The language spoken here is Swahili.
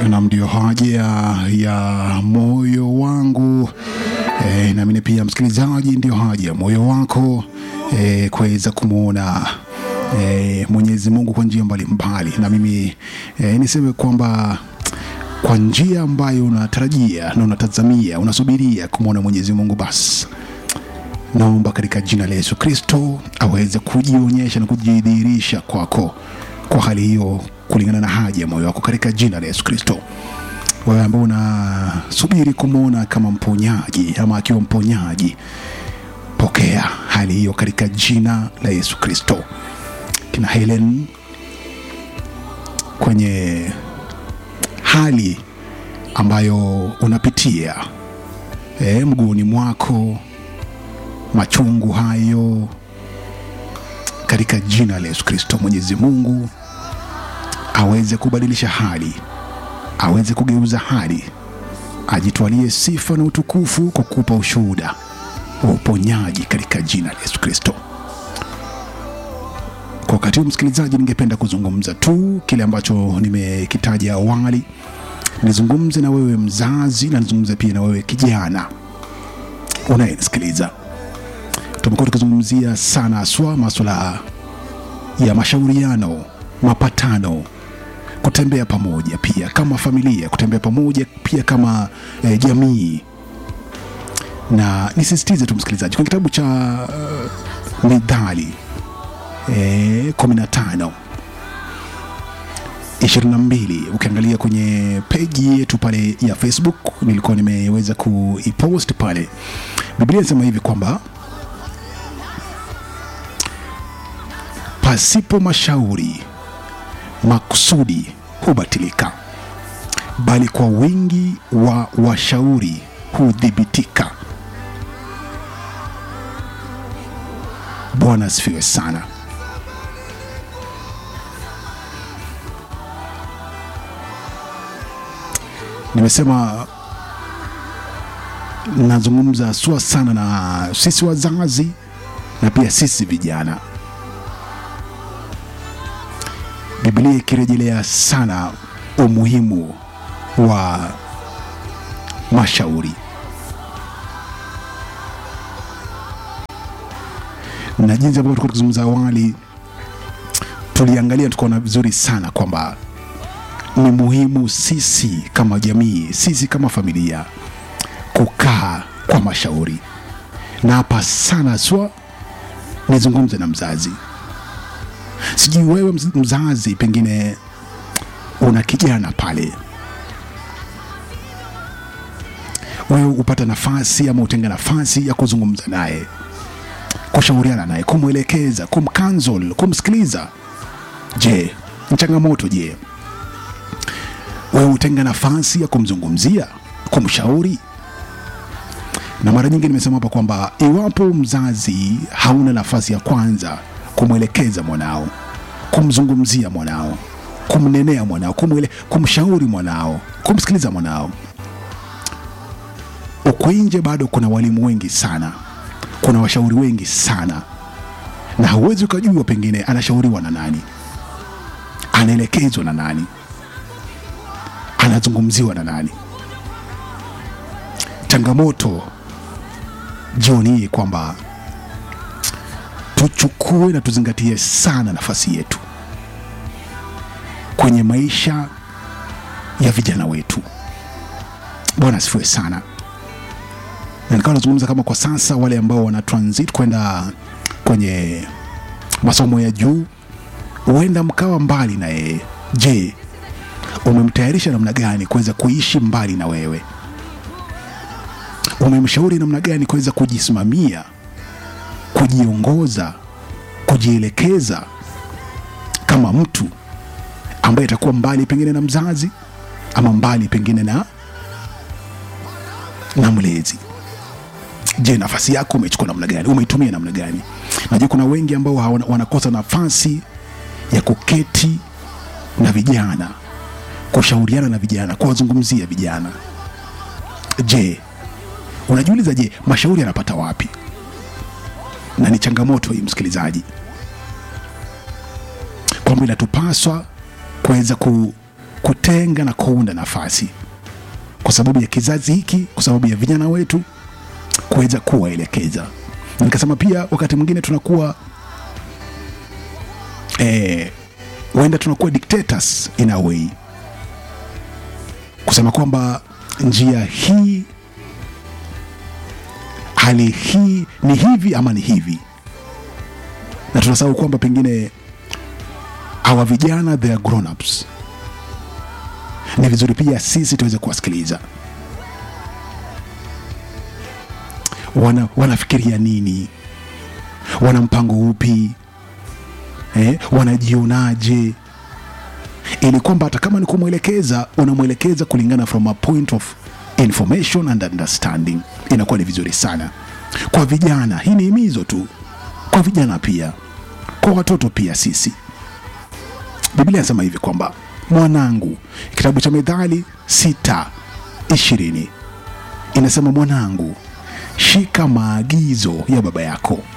na ndio haja ya moyo wangu e, naamini pia msikilizaji, ndio haja ya moyo wako e, kuweza kumwona e, Mwenyezi Mungu kwa njia mbalimbali, na mimi e, niseme kwamba kwa njia ambayo unatarajia na unatazamia unasubiria kumwona Mwenyezi Mungu, basi naomba katika jina la Yesu Kristo aweze kujionyesha na kujidhihirisha kwako kwa hali hiyo, kulingana na haja ya moyo wako, katika jina la Yesu Kristo. Wewe ambao unasubiri kumwona kama mponyaji ama akiwa mponyaji, pokea hali hiyo katika jina la Yesu Kristo. Kina Helen kwenye hali ambayo unapitia e, mguuni mwako machungu hayo katika jina la Yesu Kristo, Mwenyezi Mungu aweze kubadilisha hali, aweze kugeuza hali, ajitwalie sifa na utukufu kwa kukupa ushuhuda wa uponyaji katika jina la Yesu Kristo. Kwa wakati huu, msikilizaji, ningependa kuzungumza tu kile ambacho nimekitaja awali. Nizungumze na wewe mzazi, na nizungumze pia na wewe kijana unayenisikiliza tumekuwa tukizungumzia sana haswa maswala ya mashauriano, mapatano, kutembea pamoja pia kama familia, kutembea pamoja pia kama eh, jamii. Na nisisitize tu msikilizaji, kwenye kitabu cha uh, Mithali eh, 15 22 ukiangalia kwenye peji yetu pale ya Facebook, nilikuwa nimeweza kuipost pale. Biblia inasema hivi kwamba pasipo mashauri makusudi hubatilika, bali kwa wingi wa washauri hudhibitika. Bwana asifiwe sana. Nimesema nazungumza sua sana na sisi wazazi na pia sisi vijana. Biblia ikirejelea sana umuhimu wa mashauri na jinsi ambavyo tulikuwa tukizungumza awali, tuliangalia tukaona vizuri sana kwamba ni muhimu sisi kama jamii, sisi kama familia kukaa kwa mashauri, na hapa sana swa nizungumze na mzazi Sijui wewe mzazi, pengine una kijana pale, wewe upata nafasi ama utenga nafasi ya kuzungumza naye, kushauriana naye, kumwelekeza, kumkansel, kumsikiliza. Je, ni changamoto? Je, wewe utenga nafasi ya kumzungumzia, kumshauri? Na mara nyingi nimesema hapa kwamba iwapo mzazi hauna nafasi ya kwanza kumwelekeza mwanao, kumzungumzia mwanao, kumnenea mwanao, kumwele, kumshauri mwanao, kumsikiliza mwanao. Uko nje bado kuna walimu wengi sana, kuna washauri wengi sana, na hauwezi ukajua pengine anashauriwa na nani, anaelekezwa na nani, anazungumziwa na nani. Changamoto jioni hii kwamba tuchukue na tuzingatie sana nafasi yetu kwenye maisha ya vijana wetu. Bwana asifiwe sana. Na nikawa nazungumza kama kwa sasa wale ambao wana transit kwenda kwenye masomo ya juu, huenda mkawa mbali na yeye. Je, umemtayarisha namna gani kuweza kuishi mbali na wewe? Umemshauri namna gani kuweza kujisimamia kujiongoza, kujielekeza kama mtu ambaye atakuwa mbali pengine na mzazi ama mbali pengine na na mlezi. Je, nafasi yako umechukua namna gani? Umeitumia namna gani? Najua kuna wengi ambao wanakosa nafasi ya kuketi na vijana, kushauriana na vijana, kuwazungumzia vijana. Je, unajiuliza, je, mashauri yanapata wapi? na ni changamoto hii msikilizaji, kwamba inatupaswa kuweza kutenga na kuunda nafasi kwa sababu ya kizazi hiki, kwa sababu ya vijana wetu kuweza kuwaelekeza. Na Nikasema pia wakati mwingine tunakuwa eh, huenda tunakuwa dictators in a way, kusema kwamba njia hii, hali hii ni hivi ama ni hivi, na tunasahau kwamba pengine hawa vijana they are grown ups. Ni vizuri pia sisi tuweze kuwasikiliza wana, wanafikiria nini, wana mpango upi eh, wanajionaje, ili kwamba hata kama ni kumwelekeza unamwelekeza kulingana from a point of information and understanding, inakuwa ni vizuri sana kwa vijana. Hii ni himizo tu kwa vijana pia, kwa watoto pia. Sisi Biblia inasema hivi kwamba mwanangu, kitabu cha Methali sita ishirini inasema mwanangu, shika maagizo ya baba yako